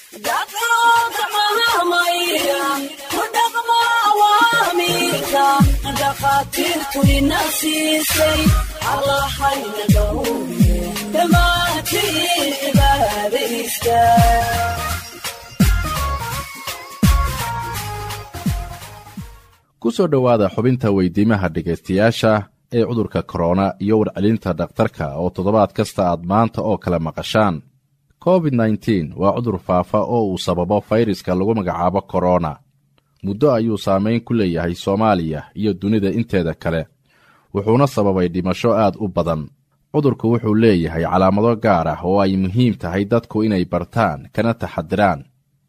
dhakhaatiirtu ina siisay allahayna dhowre dhammaantiin cibaadaysta ku soo dhowaada xubinta weydiimaha dhegaystayaasha ee cudurka korona iyo warcelinta dhakhtarka oo toddobaad kasta aad maanta oo kale maqashaan covid nteen waa cudur faafa oo uu sababo fayraska lagu magacaabo korona muddo ayuu saamayn ku leeyahay soomaaliya iyo dunida inteeda kale wuxuuna sababay dhimasho aad u badan cudurku wuxuu leeyahay calaamado gaar ah oo ay muhiim tahay dadku inay bartaan kana taxadiraan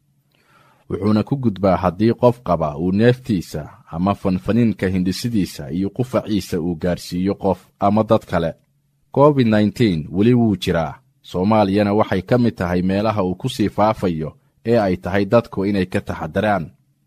wuxuuna ku gudbaa haddii qof qaba uu neeftiisa ama fanfaniinka hindhisidiisa iyo qufaciisa uu gaarsiiyo qof ama dad kale covid nteen weli wuu jiraa soomaaliyana waxay ka mid tahay meelaha uu ku sii faafayo ee ay tahay dadku inay ka taxadiraan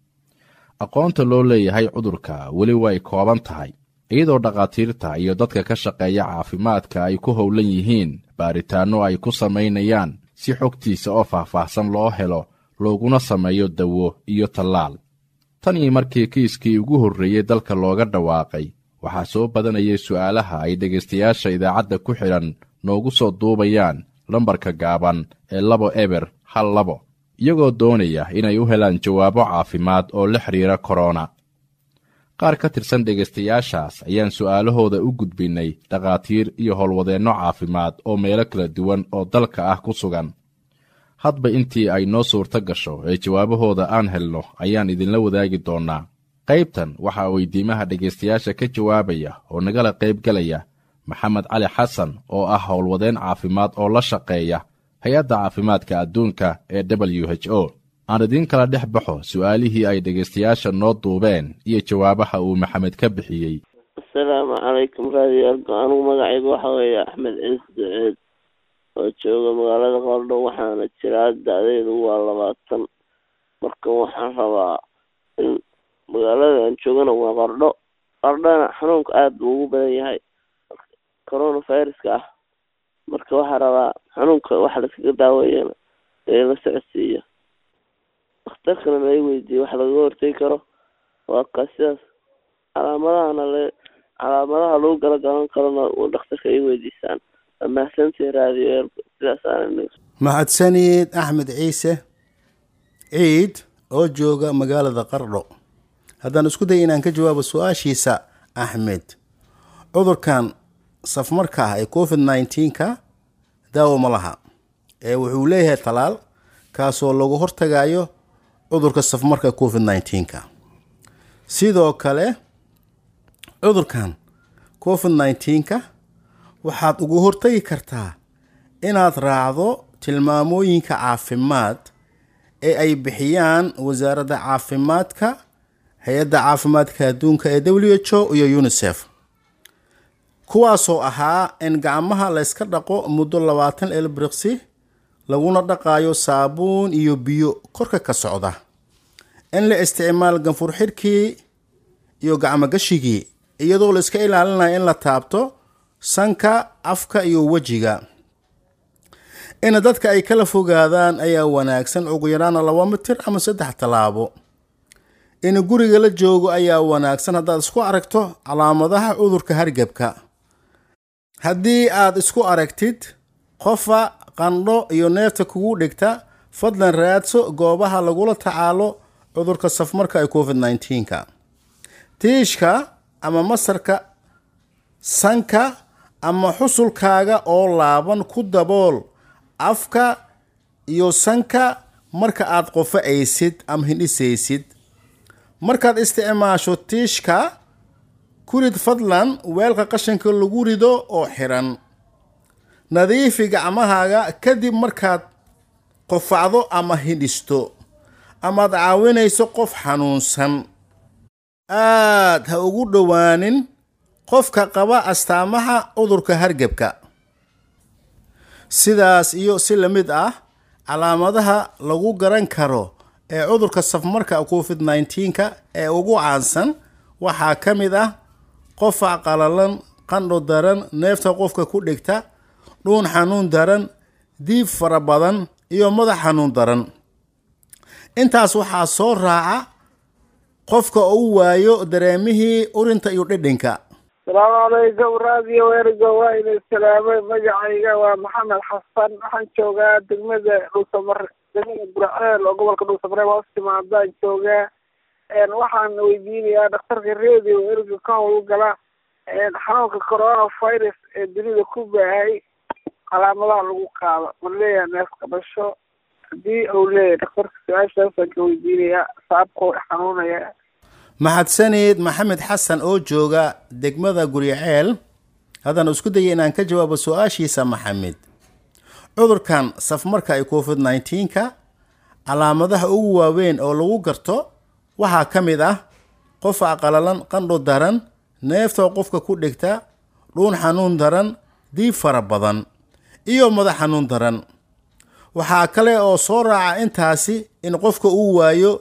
aqoonta loo leeyahay cudurka weli way kooban tahay iyadoo dhakhaatiirta iyo dadka ka shaqeeya caafimaadka ay ku howlan yihiin baaritaanno ay ku samaynayaan si xogtiisa oo faahfaahsan loo helo looguna sameeyo dawo iyo tallaal tan iyo markii kiiskii ugu horreeyey dalka looga dhawaaqay waxaa soo badanayay su'aalaha ay dhegaystayaasha idaacadda ku xidhan noogu soo duubayaan lambarka gaaban ee labo eber hal labo iyagoo doonaya inay u helaan jawaabo caafimaad oo la xidhiira korona qaar ka tirsan dhegaystayaashaas ayaan su'aalahooda u gudbinnay dhakhaatiir iyo howlwadeenno caafimaad oo meelo kala duwan oo dalka ah ku sugan hadba intii ay noo suurto gasho ee jawaabahooda aan helno ayaan idinla wadaagi doonnaa qaybtan waxaa weydiimaha dhegaystayaasha ka jawaabaya oo nagala qaybgelaya maxamed cali xasan oo ah howlwadeen caafimaad oo la shaqeeya hay-adda caafimaadka adduunka ee w h o aan idiin kala dhex baxo su'aalihii ay dhegaystayaasha noo duubeen iyo jawaabaha uu maxamed ka bixiyey asalaamu calaykum raadiyo argo anugu magacaygu waxa weeye axmed ciis duceed oo jooga magaalada qardho waxaana jiraa da-deedu waa labaatan marka waxaan rabaa in magaalada aan joogana waa qardho qardhona xanuunka aada buu ugu badan yahay corona viruska ah marka waxaa rabaa xanuunka waxa laskaga daaweeyana ee la socodsiiyo dakhtarkana lai weydiiye wax lagaga hortegi karo waa ka sidaas calaamadahana le calaamadaha lagu gala galan karona dhakhtarka ay weydiisaan mahadsantii raadiyo sidaas mahadsanid axmed ciise ciid oo jooga magaalada qardho haddaan isku day inaan ka jawaabo su-aashiisa axmed cudurkan safmarka ah ee covid nneteen-ka daawo ma laha ee wuxuu leeyahay talaal kaasoo lagu hortagayo cudurka safmarka covid nneteen-ka sidoo kale cudurkan covid nneteen-ka waxaad ugu hortagi kartaa inaad raacdo tilmaamooyinka caafimaad ee ay bixiyaan wasaaradda caafimaadka hay-adda caafimaadka adduunka ee w h o iyo unisef kuwaasoo ahaa in gacmaha layska dhaqo muddo labaatan elbriqsi laguna dhaqaayo saabuun iyo biyo korka ka socda in la isticmaal ganfur xidhkii iyo gacmogashigii iyadoo la iska ilaalinayo in la taabto sanka afka iyo wejiga in dadka ay kala fogaadaan ayaa wanaagsan ugu yaraana laba mitir ama saddex tallaabo in guriga la joogo ayaa wanaagsan haddaad isku aragto calaamadaha cudurka hargebka haddii aad isku aragtid qofa qandho iyo neefta kugu dhigta fadlan raadso goobaha lagula tacaalo cudurka safmarka ee covid nneteen-ka tiishka ama masarka sanka ama xusulkaaga oo laaban ku dabool afka iyo sanka marka aad qofa'aysid ama hindhisaysid markaad isticmaasho tiishka ku rid fadlan weelka qashanka lagu rido oo xiran nadiifi gacmahaaga kadib markaad qofacdo ama hindhisto amaad caawinayso qof xanuunsan aad ha ugu dhowaanin qofka qaba astaamaha cudurka hargebka sidaas iyo si la mid ah calaamadaha lagu garan karo ee cudurka safmarka covid nneteen-ka ee ugu caansan waxaa ka mid ah qofac qalalan qandho daran neefta qofka ku dhigta dhuun xanuun daran diib fara badan iyo madax xanuun daran intaas waxaa soo raaca qofka uu waayo dareemihii urinta iyo dhidhinka salaamu calaykum raadiyo weerigo waa idin salaamay magacayga waa maxamed xasan waxaan joogaa degmada dhuusamare degmada burceel oo gobolka dhuusamare hoos timaadaan joogaa waxaan weydiinayaa dhakhtarka radio weeriga ka howlgala xanuunka corona virus ee dunida ku baahay calaamadaha lagu qaado ma leeyahay neef qabasho haddii uu leeyahay dhakhtarka su-aashaasaan ka weydiinayaa saabkoo xanuunaya mahadsaneed maxamed xasan oo jooga degmada guryaceel haddaan isku daya inaan ka jawaabo su-aashiisa maxamed cudurkan safmarka ee covid nneteen-ka calaamadaha ugu waaweyn oo lagu garto waxaa ka mid ah qofa qalalan qandho daran neefta qofka ku dhigta dhuun xanuun daran diib fara badan iyo madax xanuun daran waxaa kale oo soo raaca intaasi in qofka uu waayo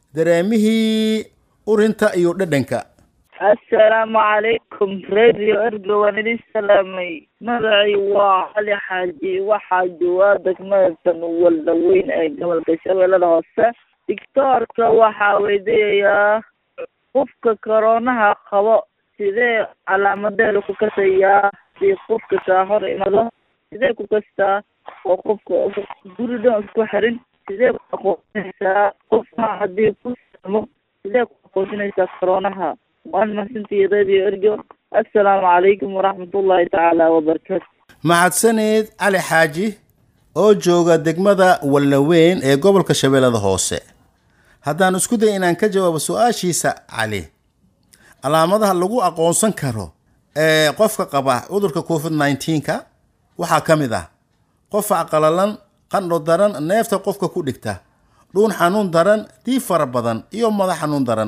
dareemihii urinta iyo dhadhanka assalaamu calaykum radio ergo waan idin salaamay magacay waa cali xaaji waxaa joogaa degmada sanuwalda weyn ee gobolka shabeellada hoose dictoorka waxaa weydiinayaa qofka koroonaha qabo sidee calaamadeeda ku kasayaa si qofka kaa hor imado sidee ku kastaa oo qofka guri dhan isku xirin sidee ku aqoonsanaysaa qofka haddii ku samo sidee ku aqoonsanaysaa koroonaha waan mahadsantihi radio ergo assalaamu calaykum waraxmatullaahi tacaala wabarakaatu mahadsaneed cali xaaji oo jooga degmada wallaweyn ee gobolka shabeellada hoose haddaan isku day inaan ka jawaabo su-aashiisa cali calaamadaha lagu aqoonsan karo ee qofka qaba cudurka covid nneteen-ka waxaa ka mid ah qofa qalalan qandho daran neefta qofka ku dhigta dhuun xanuun daran diib fara badan iyo madax xanuun daran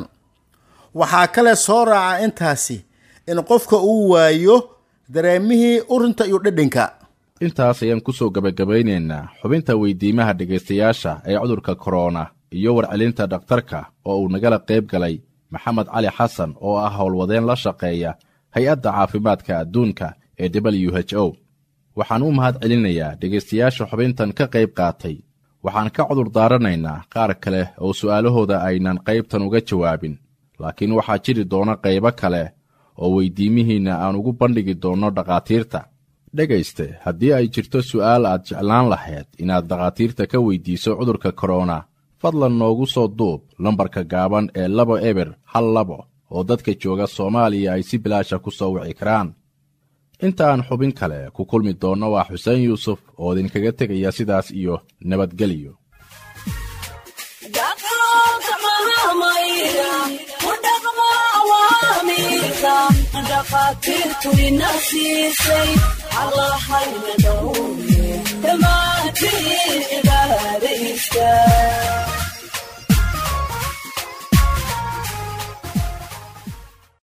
waxaa kale soo raaca intaasi in qofka uu waayo dareemihii urinta iyo dhadhanka intaas ayaan ku soo gebagabaynaynaa xubinta weydiimaha dhegaystayaasha ee cudurka korona iyo warcelinta dhakhtarka oo uu nagala qayb galay maxamed cali xasan oo ah howlwadeen la shaqeeya hay-adda caafimaadka adduunka ee w h o waxaan u mahad celinayaa dhegaystayaasha xubintan ka qayb qaatay waxaan ka cudur daaranaynaa qaar kale oo su'aalahooda aynan qaybtan uga jawaabin laakiin waxaa jiri doona qaybo kale oo weydiimihiinna aan ugu bandhigi doonno dhakhaatiirta dhegayste haddii ay jirto su'aal aad jeclaan lahayd inaad dhakhaatiirta ka weydiiso cudurka korona fadlan noogu soo duub lambarka gaaban ee labo eber hal labo oo dadka jooga soomaaliya ay si bilaasha ku soo wici karaan inta aan xubin kale ku kulmi doonno waa xuseen yuusuf oo idinkaga tegaya sidaas iyo nabadgelyo dhakhaatiirtu ina siisay allahayna dhowre dhammaantiin cibaadaysta